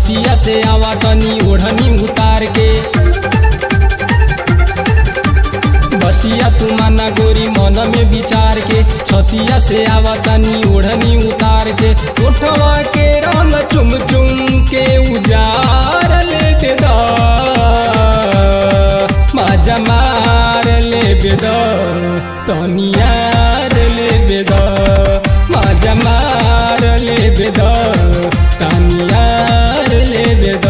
छतिया से आवा तनी ओढ़नी उतार के बतिया तू माना गोरी मन में विचार के छतिया से आवा तनी ओढ़नी उतार के उठवा के रंग चुम चुम के उजार ले बेदा माजा मार ले बेदा तनियार ले बेदा माजा मार ले बेदा तनियार ले बेदा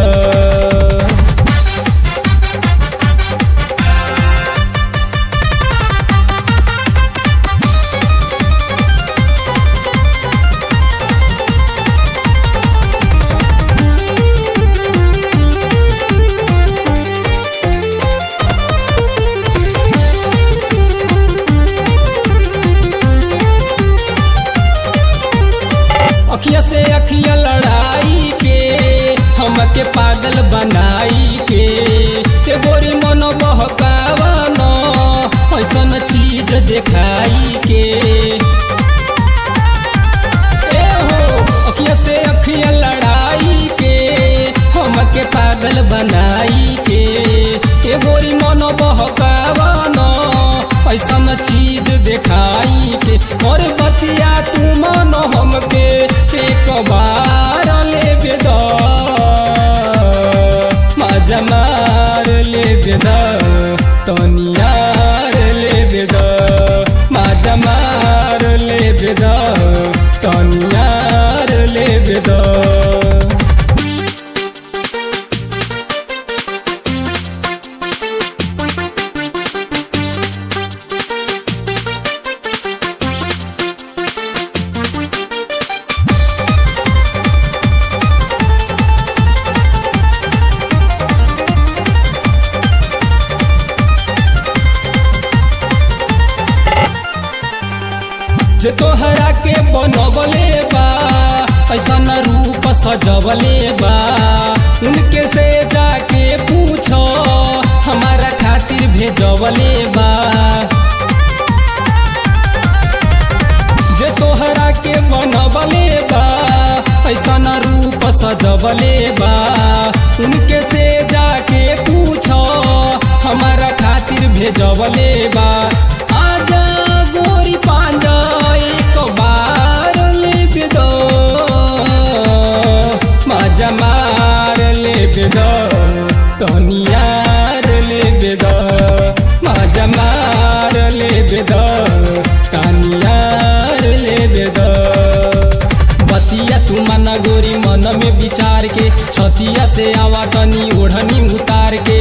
अखिया से अखिया लड़ाई के हमके पागल बनाई के के गोरी मन बहकावन ऐसन चीज देखाई के ए हो अखिया से अखिया लड़ाई के हमके पागल बनाई के के गोरी मन बहकावन ऐसन चीज देखाई के और बतिया तू मन हमके एक बार ले बेदा मजा मार ले बेदा तनियार ले बेदा मजा मार ले बेदा तनियार ले बेदा जे तोहरा के बनबले बा ऐसा न रूप सजवले बा उनके से जाके पूछो हमारा खातिर भेजवले बा जे तोहरा के बनबले बा ऐसा न रूप सजवले बा उनके से जाके पूछो हमारा खातिर भेजवले बा आजा गोरी पांजा एक बार ले दो मजा मार ले दो तनियार ले दो मजा मार ले दो तनियार ले दो बतिया तू माना गोरी मन में विचार के छतिया से आवा तनी ओढ़नी उतार के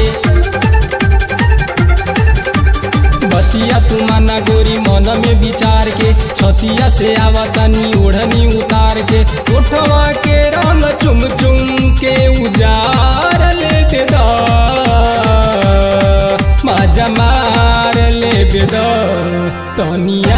बतिया तू माना गोरी मन में विचार के छतिया से आवा तनी ओढ़नी उतार के उठवा के रंग चुम चुम के उजार ले बेदा मजा मार ले बेदा तनिया